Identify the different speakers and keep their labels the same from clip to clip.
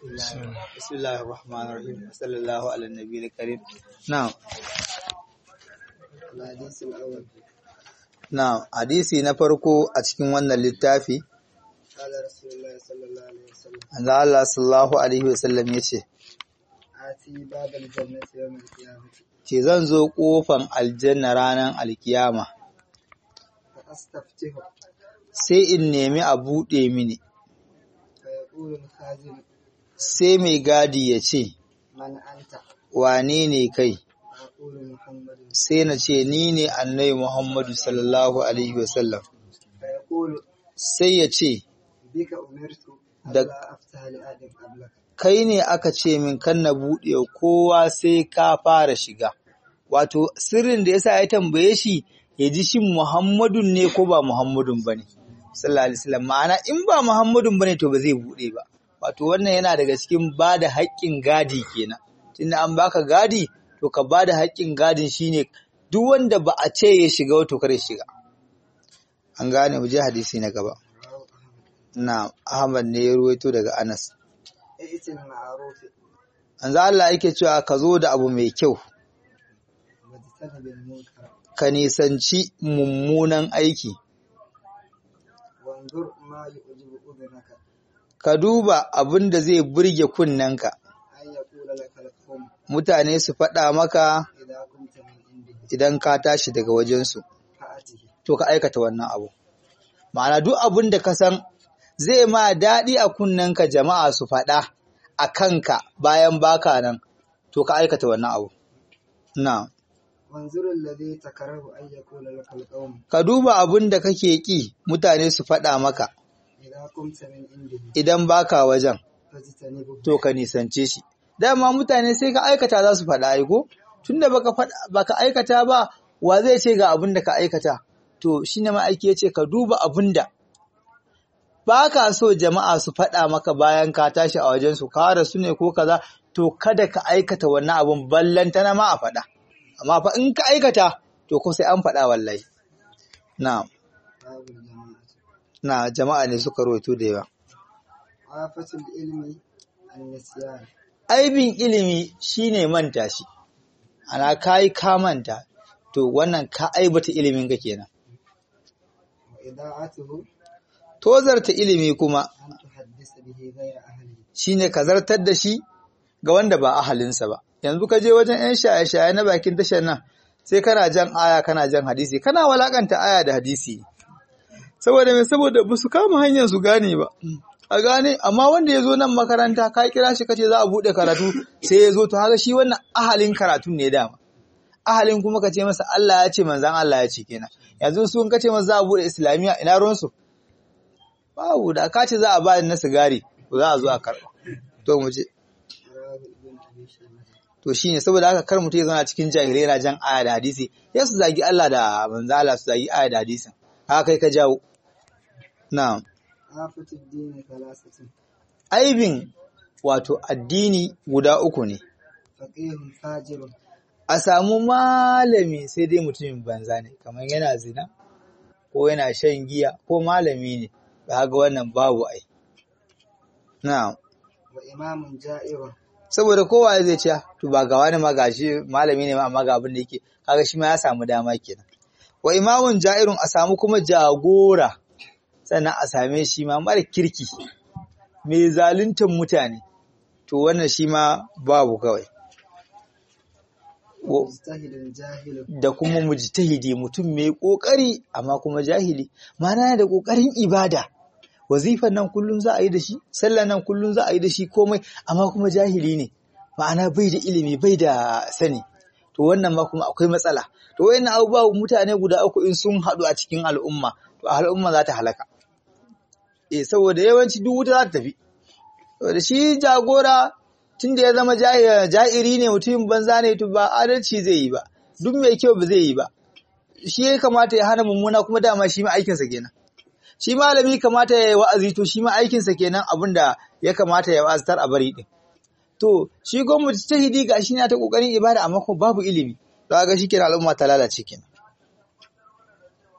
Speaker 1: بسم الله الرحمن الرحيم صلى الله على النبي الكريم نعم
Speaker 2: الحديث الأول
Speaker 1: na'am hadisi na farko a cikin wannan littafi
Speaker 2: قال رسول الله صلى الله عليه وسلم
Speaker 1: manzo Allah sallallahu alaihi wasallam yace
Speaker 2: آتي باب الجنة يوم القيامة
Speaker 1: ce zan zo kofan aljanna ranar alkiyama
Speaker 2: فأستفتح
Speaker 1: sai in nemi a buɗe mini
Speaker 2: فيقول الخازن
Speaker 1: sai mai gadi ya ce
Speaker 2: من أنت
Speaker 1: wane ne kai
Speaker 2: فأقول محمد
Speaker 1: sai na ce ni ne annabi Muhammadu sallallahu alaihi wasallam
Speaker 2: فيقول
Speaker 1: sai ya ce
Speaker 2: بك أمرت
Speaker 1: دك-
Speaker 2: ألا أفتح لآدم قبلك
Speaker 1: kai ne aka ce min kan na buɗe wa kowa sai ka fara shiga wato sirrin da yasa ya tambaye shi ya ji shin Muhammadun ne ko ba Muhammadun bane sallallahu alaihi wasallam ma'ana in ba Muhammadun bane to ba zai buɗe ba wato wannan yana daga cikin bada haƙƙin gadi kenan tunda an baka gadi to ka bada haƙƙin gadin shine duk wanda ba a ce ya shiga wato kare shiga an gane mu je hadisi na gaba
Speaker 2: رواه أحمد
Speaker 1: na Ahmad ne ya ruwaito daga Anas
Speaker 2: ائت المعروف
Speaker 1: Anza Allah yake cewa ka zo da abu mai kyau,
Speaker 2: واجتنب المنكر
Speaker 1: ka nisanci mummunan aiki,
Speaker 2: وانظر ما يعجب أذنك
Speaker 1: ka duba abin da zai burge kunnenka,
Speaker 2: أن يقول لك القوم
Speaker 1: mutane su faɗa maka
Speaker 2: إذا كنت من عنده
Speaker 1: idan ka tashi daga wajensu,
Speaker 2: فأته
Speaker 1: to ka aikata wannan abu. Ma'ana duk abin da ka san zai ma daɗi a kunnenka jama'a su faɗa a kanka bayan baka nan, to ka aikata wannan abu. Na,
Speaker 2: وانظر الذي تكره أن يقول لك القوم
Speaker 1: ka duba abin da kake ƙi mutane su faɗa maka
Speaker 2: إذا كنت من عنده
Speaker 1: idan baka wajen.
Speaker 2: فاجتنبه
Speaker 1: to ka nisance shi dama mutane sai ka aikata za su faɗa aiko tunda baka faɗa baka aikata ba wa zai ce ga abin da ka aikata to shine ma aiki yace ka duba abin da ba ka so jama'a su faɗa maka bayan ka tashi a wajen su ka rasu ne ko kaza to kada ka aikata wannan abun ballantana ma a faɗa amma fa in ka aikata to ko sai an faɗa wallahi na
Speaker 2: باب الجماعة
Speaker 1: na jama'a ne suka rawaito da yawa
Speaker 2: آفة العلم النسيان
Speaker 1: aibin ilimi shine manta shi ana kai ka manta to wannan ka aibata ilimin ka kenan
Speaker 2: وإذاعته
Speaker 1: tozarta ilimi kuma
Speaker 2: أن تحدث به غير أهله
Speaker 1: shine ka zartar da shi ga wanda ba ahalinsa ba yanzu ka je wajen yan shaye-shaye na bakin tashar nan sai kana jan aya kana jan hadisi kana walakanta aya da hadisi saboda me saboda ba su kama hanyar su gane ba a gane amma wanda ya zo nan makaranta ka kira shi kace za a bude karatu sai ya zo to haka shi wannan ahalin karatun ne dama ahalin kuma ka ce masa Allah ya ce manzan Allah ya ce kenan yanzu su in ka ce masa za a bude islamiya ina ruwan su babu da ka ce za a ba na sigari to za a zo a karba to mu je
Speaker 2: رواه ابن أبي شيبة
Speaker 1: to shine saboda haka kar mutum ya zauna cikin jahilai yana jan aya da hadisi ya su zagi Allah da manzo Allah su zagi aya da hadisin haka kai ka jawo na'am
Speaker 2: آفة الدين ثلاثة
Speaker 1: aibin wato addini guda uku ne
Speaker 2: فقيه فاجر
Speaker 1: a samu malami sai dai mutumin banza ne kamar yana zina ko yana shan giya ko malami ne ba ga wannan babu ai na'am
Speaker 2: وإمام جائر
Speaker 1: saboda kowa zai ce to ba ga wani ma gashi malami ne ma amma ga abin da yake kaga shi ma ya samu dama kenan wa imamun ja'irun a samu kuma jagora sannan a same shi ma mara kirki mai zaluntar mutane to wannan shi ma babu kawai Wa-
Speaker 2: مجتهد جاهل
Speaker 1: da kuma mujtahidi mutum mai kokari amma kuma jahili ma'ana yana da kokarin ibada wazifan nan kullun za a yi da shi sallan nan kullun za a yi da shi komai amma kuma jahili ne ma'ana bai da ilimi bai da sani to wannan ma kuma akwai matsala to wayannan abubuwa mutane guda uku in sun haɗu a cikin al'umma to al'umma za ta halaka eh saboda yawanci duk wuta za ta tafi saboda shi jagora tun da ya zama jahi- ja'iri ne mutumin banza ne to ba adalci zai yi ba duk mai kyau ba zai yi ba shi ya kamata ya hana mummuna kuma dama shi ma aikinsa kenan shi malami kamata ya yi wa'azi to shi ma aikinsa kenan abin da ya kamata ya wa'aztar a bari din to shi gwamnati ta hidi ga shi na ta kokarin ibada amma kuma babu ilimi to ga shi kenan al'umma ta lalace kenan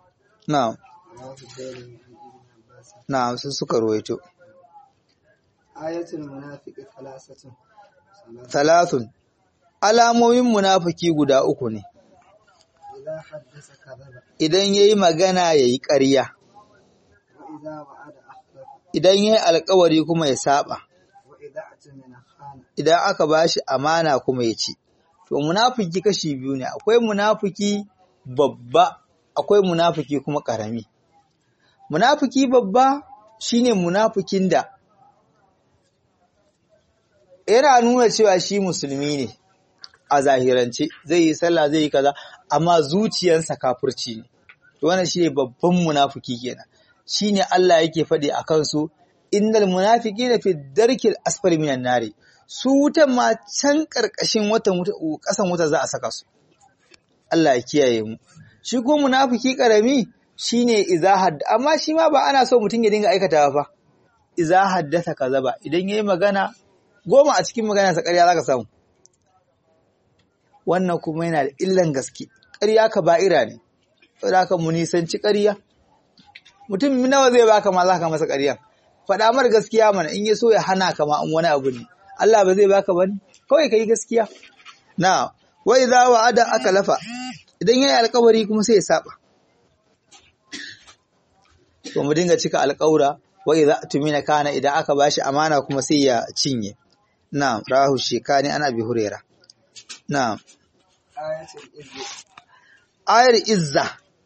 Speaker 1: na'am
Speaker 2: رواه الدارمي عن ابن عباس
Speaker 1: na'am sun suka ruwaito
Speaker 2: ayatul munafiqi thalathatun
Speaker 1: thalathun alamomin munafiki guda uku ne
Speaker 2: idza haddasa kadhaba
Speaker 1: idan yayi magana yayi ƙarya
Speaker 2: wa idza wa'ada akhlafa
Speaker 1: idan yayi alƙawari kuma ya saba
Speaker 2: wa idza atamina khana
Speaker 1: idan aka bashi amana kuma ya ci to munafiki kashi biyu ne akwai munafiki babba akwai munafiki kuma ƙarami munafiki babba shine munafikin da yana nuna cewa shi musulmi ne a zahirance zai yi sallah zai yi kaza amma zuciyarsa kafirci ne to wannan shine babban munafiki kenan shine Allah yake faɗi a kansu innal munafiqina fi darkil asfali minan nari su wutan ma can karkashin watan wuta kasan wuta za a saka su Allah ya kiyaye mu shi ko munafiki karami shine iza hadd amma shi ma ba ana so mutum ya dinga aikatawa fa iza haddasa kazaba idan yayi magana goma a cikin magana sa ƙarya zaka samu wannan kuma yana da illan gaske ƙarya ka ba'ira ne saboda haka mu nisanci ƙarya mutum nawa zai baka ma zaka masa ƙarya faɗa mar gaskiya mana in ya so ya hana ka ma in wani abu ne Allah ba zai baka bane kawai kai gaskiya na wa idza wa'ada aka lafa idan yayi alƙawari kuma sai ya saba to mu dinga cika alƙawura wa idza tumina kana idan aka bashi amana kuma sai ya cinye na'am rahu shekani ana bi hurera na'am
Speaker 2: ayatul izzi
Speaker 1: ayar izza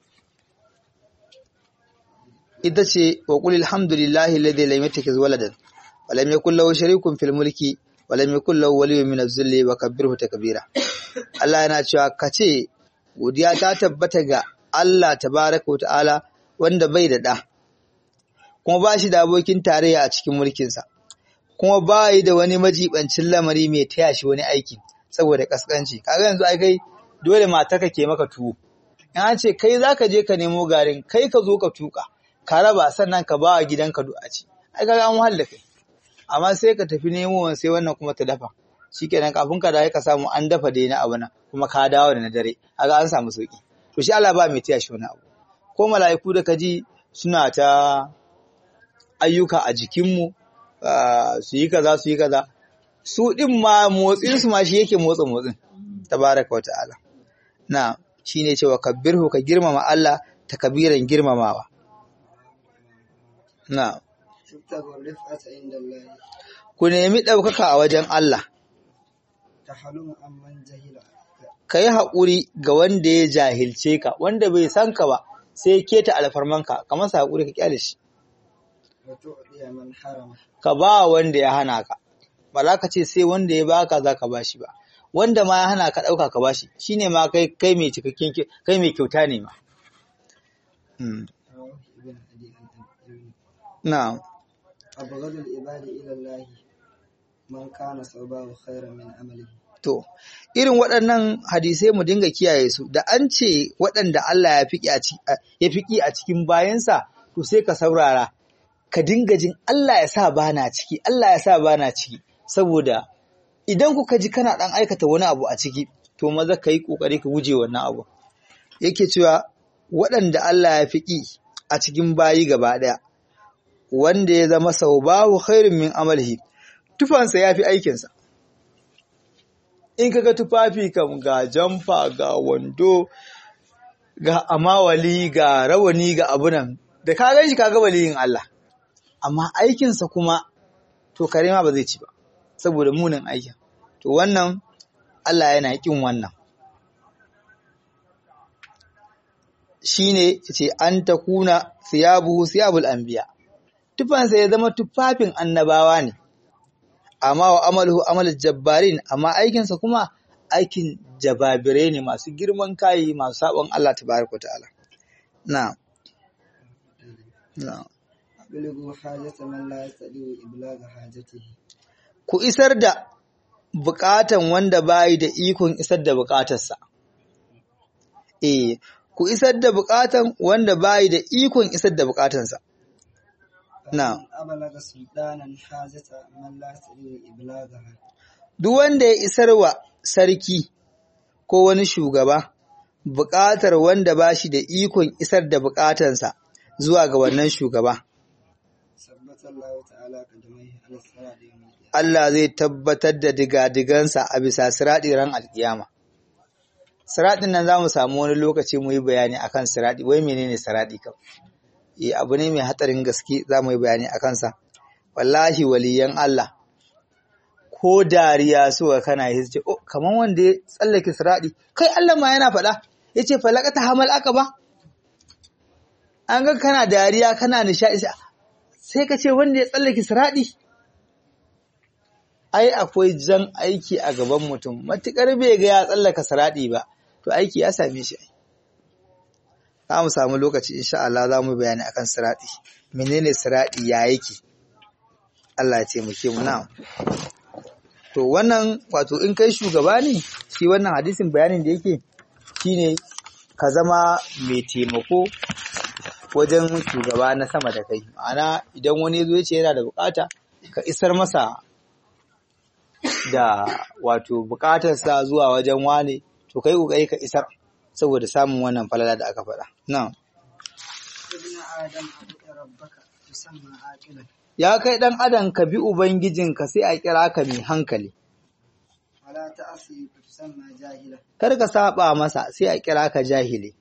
Speaker 1: ita ce wa qul alhamdulillahi alladhi lam yattakhiz waladan wa lam yakul lahu sharikun fil mulki wa lam yakul lahu waliyyun min az-zilli wa kabbirhu takbira Allah yana cewa kace godiya ta tabbata ga Allah tabaraka wa ta'ala wanda bai da da kuma ba shi da abokin tarayya a cikin mulkinsa kuma ba yi da wani majibancin lamari mai taya shi wani aiki saboda kaskanci kaga yanzu ai kai dole matarka ke maka tuwo in an ce kai zaka je ka nemo garin kai ka zo ka tuka ka raba sannan ka bawa gidanka du'a ci ai kaga an wahala kai amma sai ka tafi nemo sai wannan kuma ta dafa shikenan kafin ka dawo ka samu an dafa dai na abu nan kuma ka dawo da na dare kaga an samu sauki to shi Allah ba mai taya shi wani abu ko mala'iku da kaji suna ta ayyuka a jikinmu su yi kaza su yi kaza su ɗin ma motsinsu ma shi yake motsa motsin tabaraka wa ta'ala na shi ne cewa kabbirhu ka girmama Allah ta kabiran girmamawa na
Speaker 2: tubtagu rif'ata inda Allah
Speaker 1: ku nemi ɗaukaka a wajen Allah
Speaker 2: tahalumu amman jahila
Speaker 1: ka yi haƙuri ga wanda ya jahilce ka wanda bai san ka ba sai keta alfarmanka ka masa haƙuri ka kyale shi
Speaker 2: wa tu'diya man harama
Speaker 1: ka ba wanda ya hana ka ba za ka ce sai wanda ya baka za ka bashi ba wanda ma ya hana ka ɗauka ka bashi shine ma kai kai mai cikakken ki- kai mai kyauta ne ma Mm.
Speaker 2: rawahu ibn adi al-ibn
Speaker 1: na'am
Speaker 2: abghadul ibadi ila Allah man kana sabahu khairan min amalihi
Speaker 1: to irin waɗannan hadisai mu dinga kiyaye su da an ce waɗanda Allah ya fiki a ci- a- ya fiki a cikin bayansa to sai ka saurara ka dinga jin Allah ya sa bana ciki Allah ya sa bana ciki saboda idan kuka ji kana ɗan aikata wani abu a ciki to maza ka yi ƙoƙari ka guje wannan abu yake cewa waɗanda Allah ya fiki a cikin bayi gaba ɗaya wanda ya zama sau babu khairun min amalhi tufansa ya fi aikinsa in kaga tufafi kam ga jamfa ga wando ga amawali ga rawani ga abunan da ka gan shi kaga waliyin Allah amma aikinsa kuma to kare ma ba zai ci ba saboda munin aikin to wannan Allah yana kin wannan shine yace an takuna siyabuhu siyabul anbiya tufansa ya zama tufafin annabawa ne amma wa amaluhu amalul jabbarin amma aikinsa kuma aikin jababirai ne masu girman kayi masu sabon Allah tabaraka ta'ala na na
Speaker 2: ablighu hajata man la yastadi iblagha hajatihi
Speaker 1: ku isar da bukatan wanda bayi da ikon isar da bukatarsa eh ku isar da bukatan wanda bayi da ikon isar da bukatansa Na'am.
Speaker 2: ablaga sultanan hajata man la yastadi iblagha
Speaker 1: duk wanda ya isar wa sarki ko wani shugaba buƙatar wanda ba shi da ikon isar da buƙatansa zuwa ga wannan shugaba,
Speaker 2: sabbat ثبت الله تعالى قدميه على الصراط يوم القيامة
Speaker 1: Allah zai tabbatar da digadigansa a bisa siraɗi ran alkiyama. Siraɗin nan za mu samu wani lokaci mu yi bayani akan siraɗi, wai menene siraɗi kam? Eh abu ne mai hatsarin gaske za mu yi bayani a kansa. Wallahi waliyan Allah, ko dariya suka kana yi ce, oh, kamar wanda ya tsallake siraɗi, kai Allah ma yana faɗa, ya ce falakata hamal aka ba? An ga kana dariya kana nishaɗi sai ka ce wanda ya tsallake siraɗi. ai akwai jan aiki a gaban mutum matukar bai ga ya tsallaka siradi ba to aiki ya same shi za mu samu lokaci insha Allah za mu bayani akan siradi menene siradi ya yake Allah ya taimake mu na to wannan wato in kai shugaba ne shi wannan hadisin bayanin da yake shine ka zama mai taimako wajen shugaba na sama da kai ma'ana idan wani ya zo ya ce yana da bukata ka isar masa da wato bukatarsa zuwa wajen wane to kai kokari ka isar saboda samun wannan falala da aka faɗa na'am
Speaker 2: ابن آدم أطع ربك تسمى عاقلا
Speaker 1: ya kai dan adam ka bi ubangijinka sai a kira ka mai hankali
Speaker 2: ولا تعصي فتسمى جاهلا
Speaker 1: kar ka saba masa sai a kira ka jahili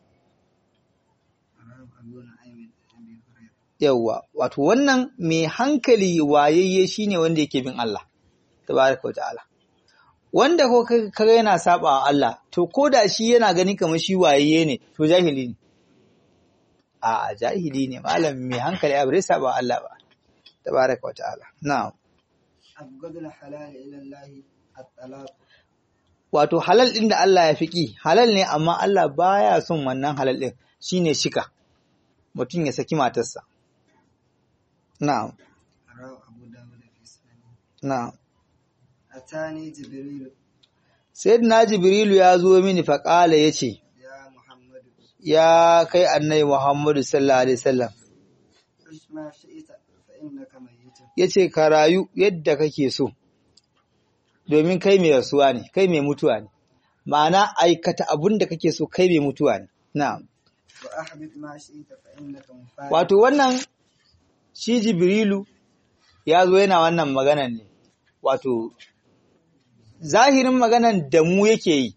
Speaker 2: رواه أبو نعيم عن أبي هريرة
Speaker 1: yawwa wato wannan mai hankali wayayye shine wanda yake bin Allah tabaraka wa ta'ala wanda ko ka- kaga yana saba wa Allah to ko da shi yana gani kamar shi wayayye ne to jahili ne a jahili ne malam mai hankali a bare saba wa Allah ba tabaraka wa ta'ala na'am
Speaker 2: أبغض الحلال إلى الله الطلاق
Speaker 1: wato halal din da Allah ya fiki halal ne amma Allah baya son wannan halal din shine shika mutum ya saki matarsa na'am
Speaker 2: رواه أبو داود في سننه
Speaker 1: na'am
Speaker 2: أتاني جبريل
Speaker 1: Sayyidina Jibrilu ya zo mini faƙala ya ce,
Speaker 2: يا محمد
Speaker 1: Ya kai annai Muhammadu sallallahu Alaihi wasallam
Speaker 2: عش ما شئت فإنك ميت
Speaker 1: ya ce, Ka rayu yadda kake so, domin kai mai rasuwa ne, kai mai mutuwa ne, ma'ana aikata abin da kake so kai mai mutuwa ne. Na'am.
Speaker 2: وأحبب ما شئت فإنك مفارق
Speaker 1: Wato wannan shi Jibrilu ya zo yana wannan maganan ne, wato zahirin maganan da mu yake yi,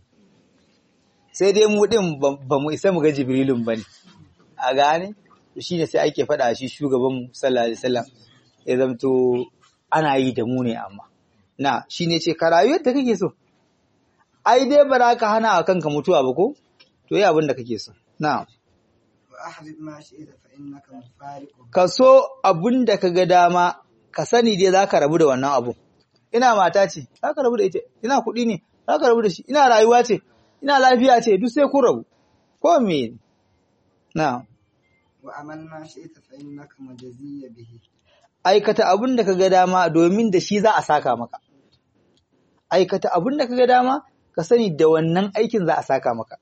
Speaker 1: sai dai mu ɗin ba ba mu isa mu ga Jibrilun ba ne, a gane? Shi ne sai ake faɗa shi shugabanmu sallallahu Alaihi wasallam ya zamto ana yi da mu ne amma. Na, shi ne ce, ka rayu yadda kake so, ai dai ba za ka hana a kanka mutuwa ba ko? To yi abin da kake so. Na.
Speaker 2: وأحبب ما شئت فإنك مفارق
Speaker 1: ka so abin da ka ga dama ka sani dai za ka rabu da wannan abu ina mata ce za ka rabu da ita ina kuɗi ne za ka rabu da shi ina rayuwa ce ina lafiya ce duk sai ku rabu ko me na
Speaker 2: وأمل ما شئت فإنك مجزي به
Speaker 1: aikata abin da ka ga dama domin da shi za a saka maka aikata abin da ka ga dama ka sani da wannan aikin za a saka maka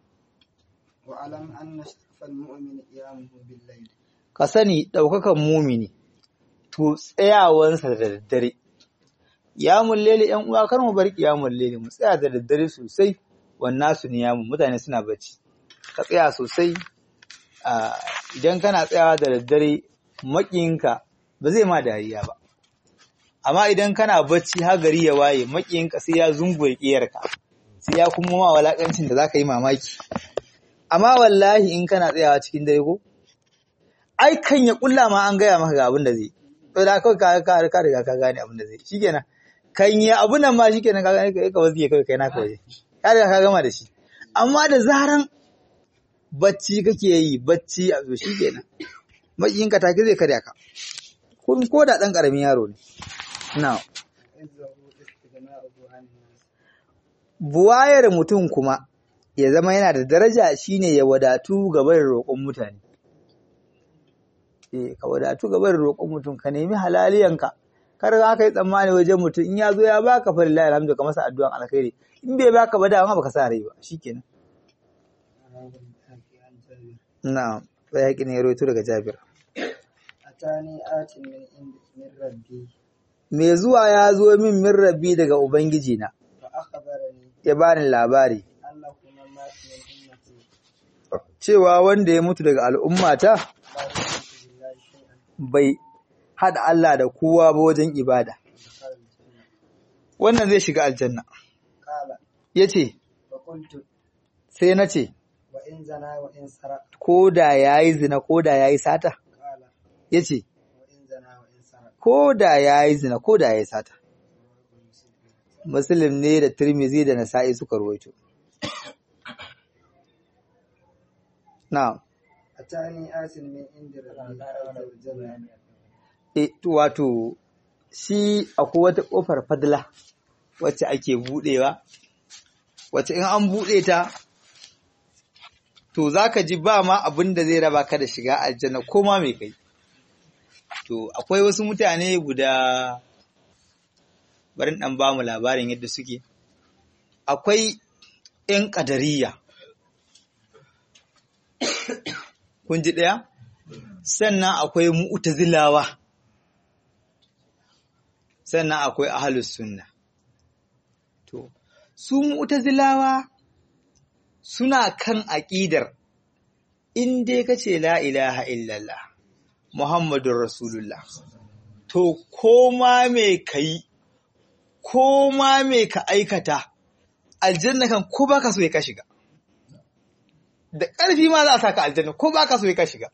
Speaker 2: وألم أن شرف المؤمن قيامه بالليل
Speaker 1: ka sani ɗaukakan mumini to tsayawansa da daddare ya mullele ‘yan uwa kar mu bar ya mullele mu tsaya da daddare sosai wannan su ne yamu mutane suna bacci ka tsaya sosai a idan kana tsayawa da daddare maƙiyinka ba zai ma dariya ba amma idan kana bacci har gari ya waye maƙiyinka sai ya zunguye ƙiyarka sai ya kuma ma walakancin da zaka yi mamaki amma wallahi in kana tsayawa cikin dare ko ai kan ya kulla ma an gaya maka ga abin da zai to da kawai ka ka ka riga ka gane abin da zai shikenan kan ya abun nan ma shikenan ka gane kai ka wasu kai kai naka waje ka riga ka gama da shi amma da zaran bacci kake yi bacci a zo shikenan makiyin ka take zai karya ka kun ko da dan karamin yaro ne na
Speaker 2: عزه استغناؤه عن الناس
Speaker 1: buwayar mutum kuma ya zama yana da daraja shine ya wadatu gaban roƙon mutane eh ka wadatu gaban roƙon mutum ka nemi halaliyanka kar ka kai tsammani wajen mutum in ya zo ya baka fa lillahi alhamdu ka masa addu'an alkhairi in bai baka ba dama baka sa rai ba shikenan
Speaker 2: رواه البخاري عن جابر
Speaker 1: na'am sai yaki ne ya rawaito daga Jabir
Speaker 2: أتاني آت من عند من ربي
Speaker 1: me zuwa ya zo min min rabbi daga ubangiji na
Speaker 2: فأخبرني
Speaker 1: ya bani labari
Speaker 2: أنه من مات من أمتي
Speaker 1: cewa wanda ya mutu daga al'ummata
Speaker 2: لا يشرك بالله شيئا
Speaker 1: bai hada Allah da kowa ba wajen ibada wannan zai shiga aljanna
Speaker 2: قال
Speaker 1: yace
Speaker 2: فقلت
Speaker 1: sai na ce
Speaker 2: وإن زنا وإن سرق
Speaker 1: ko da yayi zina ko da yayi sata
Speaker 2: قال
Speaker 1: yace
Speaker 2: وإن زنا وإن سرق
Speaker 1: ko da yayi zina ko da yayi sata Muslim ne da Tirmizi da Nasa'i suka ruwaito na'am
Speaker 2: أتاني آت من عند ربي عز وجل
Speaker 1: E, to, wato shi akwai wata ƙofar fadla wacce ake buɗewa, wacce in an buɗe ta, to za ka ji ba ma abin da zai raba ka da shiga aljanna ko ma mai kai. To, akwai wasu mutane guda, barin ɗan ba mu labarin yadda suke, akwai ‘yan ƙadariya. Kun ji ɗaya? Sannan akwai mu'tazilawa. sannan akwai ahalus sunna to su mu'tazilawa suna kan aqidar in dai kace la ilaha illallah muhammadur rasulullah to koma me kai koma me ka aikata aljanna kan ko baka so ya ka shiga da ƙarfi ma za a saka aljanna ko baka so ya ka shiga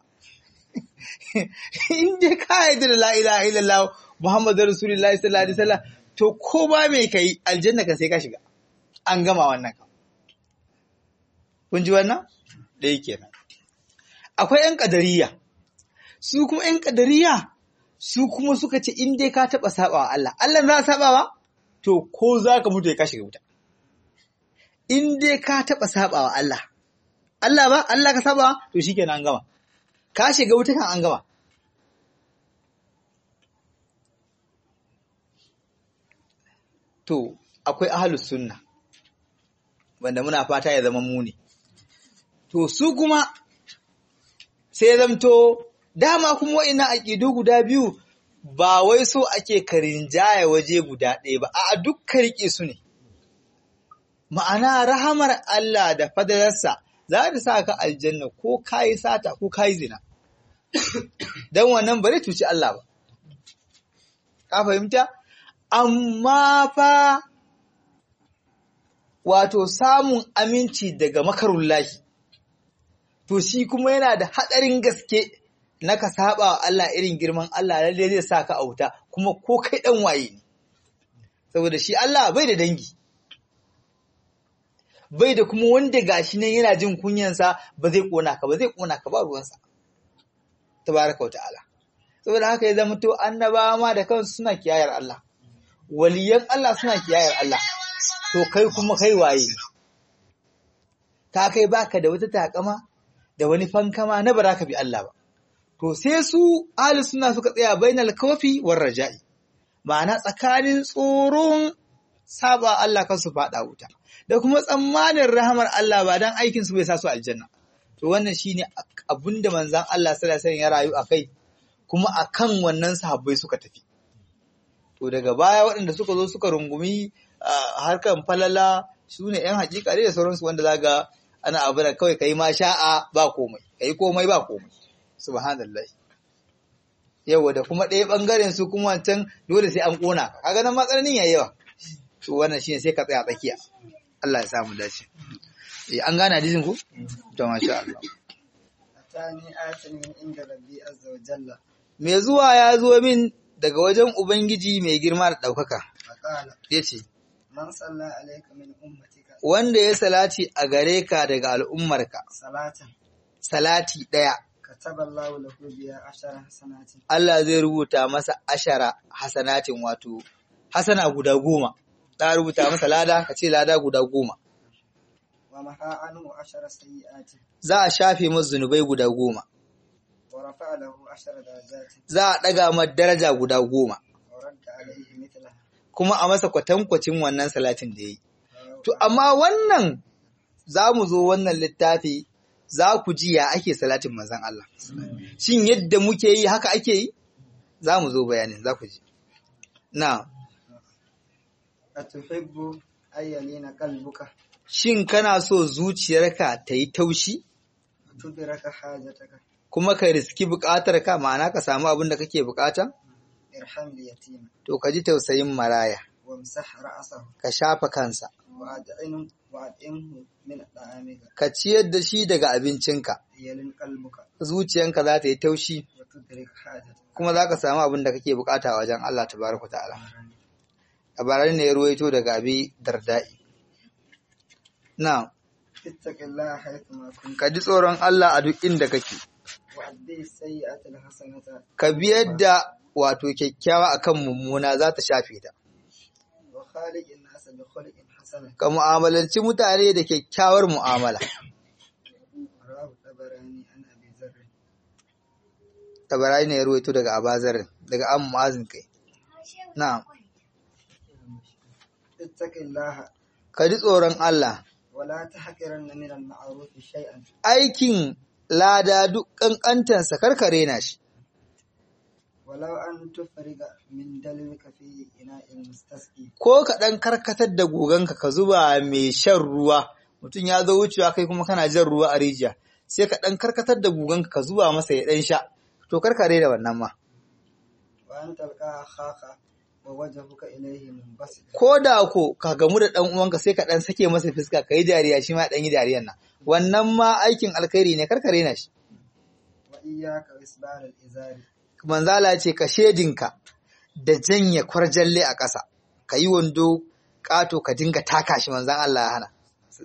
Speaker 1: in dai ka yarda da la ilaha illallah Muhammadu Rasulullahi sallallahu alaihi wasallam to ko ba me kai aljanna kan sai ka shiga an gama wannan kan kun ji wannan da yake nan akwai ƴan kadariya su kuma ƴan kadariya su kuma suka ce in dai ka taba sabawa Allah Allah za a sabawa to ko za ka mutu ya ka shiga wuta in dai ka taba sabawa Allah Allah ba Allah ka sabawa to shikenan an gama ka shiga wuta kan an gama to akwai ahalus sunna wanda muna fata ya zama muni to su kuma sai ya zamto dama kuma wa'ina aƙidu guda biyu ba wai so ake karinjaya waje guda ɗaya ba a dukkan riƙe su ne ma'ana rahamar Allah da fadalarsa za ta sa ka aljanna ko kayi sata ko kayi zina don wannan bari cuci Allah ba ka fahimta amma fa wato samun aminci daga makarullahi to shi kuma yana da haɗarin gaske na ka saba wa Allah irin girman Allah lalle zai sa ka auta kuma ko kai ɗan waye ne saboda shi Allah bai da dangi bai da kuma wanda gashi nan yana jin kunyansa ba zai kona ka ba zai kona ka ba ruwansa tabaraka wa ta'ala saboda haka ya zama to annabawa ma da kansu suna kiyayar Allah waliyan Allah suna kiyayar Allah to kai kuma kai waye ta kai baka da wata takama da wani fankama na baraka bi Allah ba to sai su ahli suna suka tsaya bainal kafi war raja'i ma'ana tsakanin tsoron saba Allah kan su fada wuta da kuma tsammanin rahamar Allah ba dan aikin su bai sa su aljanna to wannan shine abinda manzon Allah sallallahu alaihi wasallam ya rayu akai kuma akan wannan sahabbai suka tafi to daga baya waɗanda suka zo suka rungumi harkan falala su ne ‘yan hakika da sauransu wanda zaga ana abu da kawai ka yi ma sha'a ba komai ka yi komai ba komai subhanallah yawa da kuma ɗaya ɓangaren su kuma wancan dole sai an ƙona ka kaga nan matsananin yayi yawa to wannan shine sai ka tsaya tsakiya Allah ya samu dace eh an gane hadisin ku to masha Allah
Speaker 2: atani atin min inda rabbi azza wa jalla
Speaker 1: me zuwa ya zo min daga wajen Ubangiji mai girma da ɗaukaka,
Speaker 2: faqala
Speaker 1: ya ce,
Speaker 2: man salla alayka min ummatika
Speaker 1: Wanda ya salati a gare ka daga al'ummarka,
Speaker 2: salatan
Speaker 1: salati ɗaya,
Speaker 2: kataba Allahu lahu biya ashara hasanatin
Speaker 1: Allah zai rubuta masa ashara hasanatin wato, hasana guda goma, ta rubuta masa lada, ka ce lada guda goma.
Speaker 2: wa maha anhu ashara sayyi'atin
Speaker 1: Za a shafe masa zunubai guda goma,
Speaker 2: wa rafa'a lahu ashara darajatin
Speaker 1: za a ɗaga masa daraja guda goma,
Speaker 2: wa radda alayhi mithlaha
Speaker 1: kuma a masa kwatankwacin wannan salatin da ya yi. To, amma wannan za mu zo wannan littafi za ku ji ya ake salatin manzan Allah. Shin yadda muke yi haka ake yi? Za mu zo bayanin za ku ji. Na,
Speaker 2: atuhibbu ayyalina qalbuka
Speaker 1: shin kana so zuciyarka ta yi taushi?
Speaker 2: tudraka hajataka
Speaker 1: Kuma ka riski buƙatar ka ma'ana ka samu abin da kake buƙata?
Speaker 2: ارحم اليتيم
Speaker 1: to ka ji tausayin maraya
Speaker 2: وامسح رأسه
Speaker 1: ka shafa kansa
Speaker 2: وأدعنه وأدعنه من طعامك
Speaker 1: ka ciyar da shi daga abincinka
Speaker 2: يلن قلبك
Speaker 1: zuciyanka za ta yi taushi
Speaker 2: وتدرك حاجتك
Speaker 1: kuma za ka samu abin da kake bukata a wajen Allah tabaraka ta'ala labaran ne ya ruwaito daga abi dardai na
Speaker 2: اتق الله حيثما كنت
Speaker 1: ka ji tsoron Allah a duk inda kake
Speaker 2: وأدي السيئة الحسنة
Speaker 1: ka biyar da wato kyakkyawa akan mummuna za ta shafe ta
Speaker 2: وخالق الناس بخلق حسنة
Speaker 1: ka mu'amalanci mutane da kyakkyawar mu'amala
Speaker 2: رواه الطبراني عن أبي ذر
Speaker 1: tabarai ne ya ruwaito daga abazar daga an mu'azin kai na
Speaker 2: اتق الله
Speaker 1: ka ji tsoron Allah
Speaker 2: ولا تحقرن من المعروف شيئا
Speaker 1: aikin lada duk kankantansa karkare na shi
Speaker 2: ولو أن تفرغ من دلوك في إناء المستسقي
Speaker 1: ko ka ɗan karkatar da goganka ka zuba mai shan ruwa mutum ya zo wucewa kai kuma kana jan ruwa a rijiya sai ka ɗan karkatar da goganka ka zuba masa ya ɗan sha to karkare da wannan ma
Speaker 2: وأن تلقى أخاك ووجهك إليه منبسط
Speaker 1: ko da ko ka gamu da ɗan uwanka sai ka ɗan sake masa fuska ka yi dariya shi ma ɗan yi dariyan nan wannan ma aikin alkhairi ne karkare na shi
Speaker 2: وإياك وإسبال الإزار
Speaker 1: manzala ce ka shedinka da janye kwarjalle a ƙasa ka yi wando ƙato ka dinga taka shi manzan Allah ya hana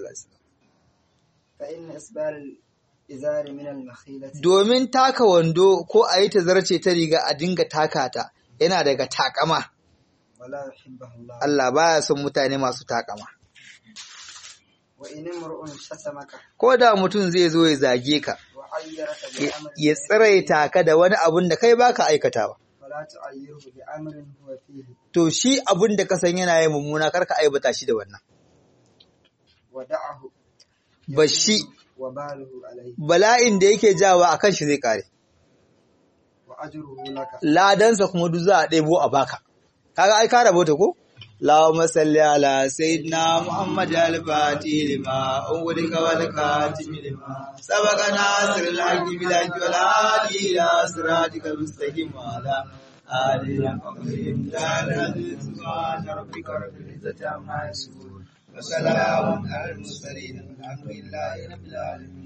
Speaker 2: فإن إسبال الإزار من المخيلة
Speaker 1: domin taka wando ko a yi ta zarce ta riga a dinga taka ta yana daga takama
Speaker 2: ولا يحبه الله
Speaker 1: Allah baya son mutane masu takama
Speaker 2: وإن امرؤ شتمك
Speaker 1: ko da mutum zai zo ya zage ka
Speaker 2: وعيرك
Speaker 1: ya-
Speaker 2: بأمر
Speaker 1: ya tsiraita ka da wani abun da kai baka aikatawa
Speaker 2: فلا تعيره بأمر هو فيه
Speaker 1: to shi abun da ka san yana yin mummuna karka aibata shi da wannan
Speaker 2: ودعه
Speaker 1: bashi
Speaker 2: وباله عليه
Speaker 1: bala'in da yake jawa akan shi zai kare
Speaker 2: وأجره لك
Speaker 1: ladansa kuma duk za a ɗebo a baka kaga ai ka rabota ko Allahumma salli ala sayyidina Muhammad al-Fatih lima ughlika wal khatim lima sabaqa nasir al-haqqi bil haqqi wal hadi ila siratikal mustaqim wa ala alihi wa sahbihi ta'ala subhana rabbika rabbil izzati amma yasifun wa salamun alal mursalin walhamdulillahi rabbil alamin